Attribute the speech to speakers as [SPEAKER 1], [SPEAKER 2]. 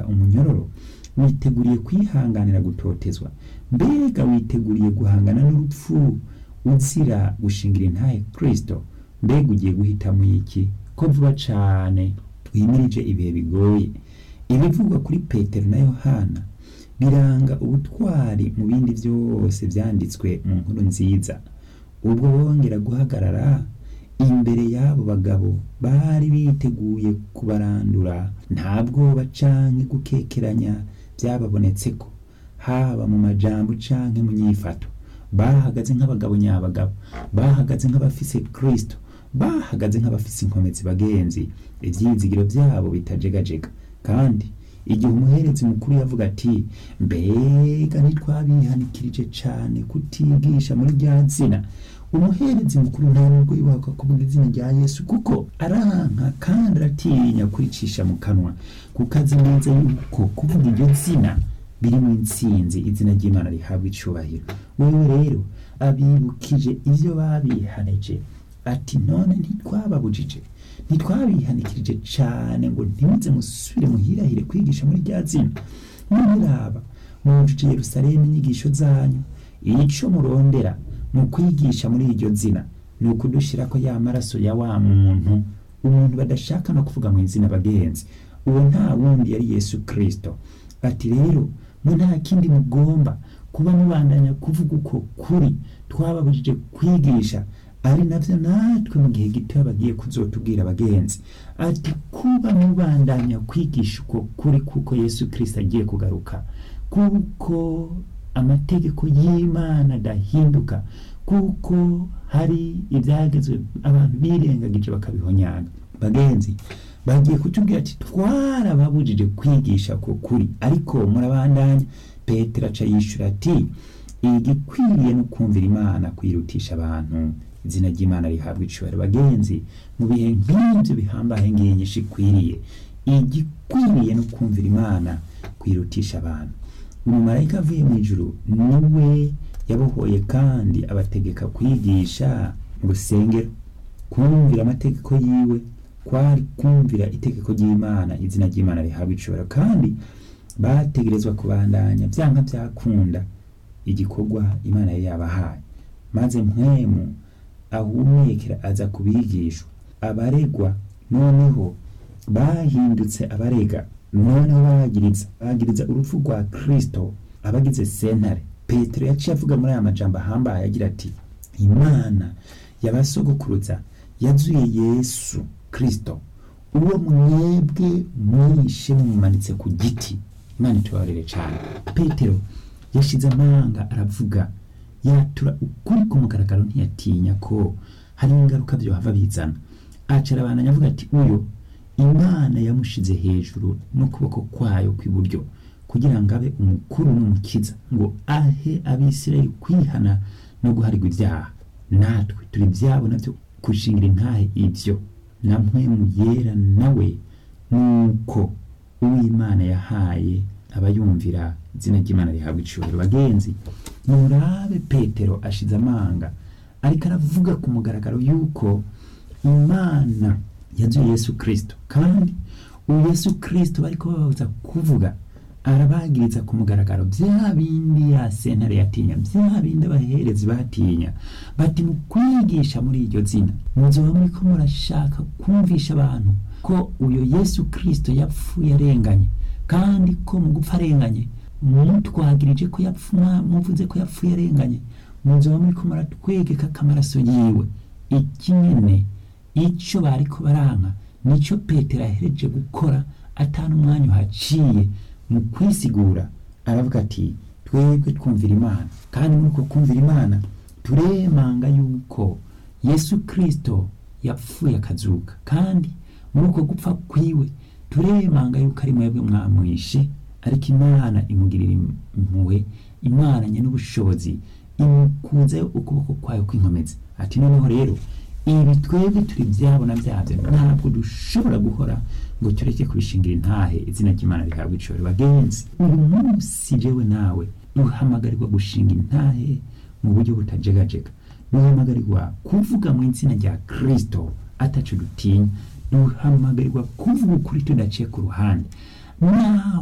[SPEAKER 1] umunyororo witeguriye kwihanganira gutotezwa mbega witeguriye guhangana n'urupfu uzira gushingira intahe kristo mbega ugiye guhitamo iki ko vuba cane twimirije ibihe bigoye ibivugwa kuri petero na yohana biranga ubutwari mu bindi byose byanditswe mu nkuru nziza ubwo bongera guhagarara imbere y'abo bagabo bari biteguye kubarandura nta bwoba canke gukekeranya byababonetseko haba mu majambo canke mu nyifato bahagaze nk'abagabo nyabagabo bahagaze nk'abafise kristo bahagaze nk'abafise inkomezi bagenzi ivyizigiro byabo bitajegajega kandi igihe umuherezi mukuru yavuga ati mbega ntitwabihanikirije cane kutigisha muri rya zina umuherezi mukuru nta nubwo yubaka kuvuga izina rya yesu kuko aranka kandi aratinya kuricisha mu kanwa kuko azi neza yuko kuvuga iryo zina biri mu intsinzi izina ry'imana rihabwa icubahiro wewe rero abibukije ivyo babihanije ati none ntitwababujije ntitwabihanikirije cane ngo ntimuze musubire muhirahire kwigisha muri rya zina muraba mwujuje yerusalemu inyigisho zanyu ico murondera mu kwigisha muri iryo zina ni ukudushirako ya maraso ya wa muntu umuntu badashaka no kuvuga mu izina bagenzi uwo nta wundi yari yesu kristo ati rero mu nta kindi mugomba kuba mubandanya kuvuga uko kuri twababujije kwigisha ari navyo natwe mu gihe gito bagiye kuzotubwira abagenzi ati kuba mubandanya kwigisha uko kuri kuko yesu kristo agiye kugaruka kuko amategeko y'imana adahinduka kuko hari ibyagezwe abantu birengagije bakabihonyanga bagenzi bagiye kutubwira ati twarababujije kwigisha ko kuri ariko murabandanya petero aca yishura ati igikwiriye no kumvira imana kwirutisha abantu izina ry'imana rihabwa icubahiro bagenzi mu bihe nk'ibyo bihambaye nginyinshi ikwiriye igikwiriye no kumvira imana kwirutisha abantu umumarayika avuye mu ijuru niwe yabohoye kandi abategeka kwigisha mu rusengero kumvira amategeko yiwe kwari kumvira itegeko ry'imana izina ry'imana rihabwa icubahiro kandi bategerezwa kubandanya byanka byakunda igikorwa imana yari yabahaye maze mpwemu ahumekera aza kubigishwa abaregwa noneho bahindutse abarega noneho bagiriza bagiriza urupfu rwa kristo abagize sentare petero yaciye avuga muri aya majambo ahambaye agira ati imana yabasogokuruza yazuye yesu kristo uwo mwebwe mwishe mumumanitse ku giti imana itubabarire cyane petero yashize amanga aravuga yatura ukuri ku mugaragaro ntiyatinya ko hari ingaruka byohava bizana acara abantu avuga ati uyo imana yamushize hejuru n'ukuboko kwayo kw'iburyo kugira ngo abe umukuru n'umukiza ngo ahe abisirayeli kwihana no guharirwa ibyaha natwe turi ibyabo nabyo gushingira intahe ibyo na mpwemu yera nawe nuko uw'imana yahaye abayumvira izina ry'imana rihabwa icubahiro bagenzi murabe petero ashize amanga ariko aravuga ku mugaragaro yuko imana yazuye yesu kristo kandi uwo yesu kristo bariko bababuza kuvuga arabagiriza ku mugaragaro bya bindi ya sentare yatinya bya bindi abaherezi batinya bati mu kwigisha muri iryo zina muzoba muriko murashaka kumvisha abantu ko uyo yesu kristo yapfuye arenganye kandi ko mu gupfa arenganye mutwagirije ko yapfuma muvuze ko yapfuye arenganye muzoba muriko muratwegeka kamaraso yiwe iki nyene ico bariko baranka nico petero ahereje gukora atanu umwanya uhaciye mu kwisigura aravuga ati twebwe twumvira imana kandi muri uko kumvira imana turemanga yuko yesu kristo yapfuye akazuka kandi muri uko gupfa kwiwe turemanga yuko ari mwebwe mwamwishe ariko imana imugirira impuhwe imana nye n'ubushobozi imukunzeho ukuboko kwayo kw'inkomezi ati noneho rero ibi twebwe turi byabona byabyo ntabwo dushobora guhora ngo tureke kubishingira intahe izina ry'imana rihabwa icoro bagenzi uyu munsi jewe nawe duhamagarirwa gushinga intahe mu buryo butajegajega duhamagarirwa kuvuga mu izina rya kristo ataco dutinya duhamagarirwa kuvuga ukuri tudaciye ku ruhande naho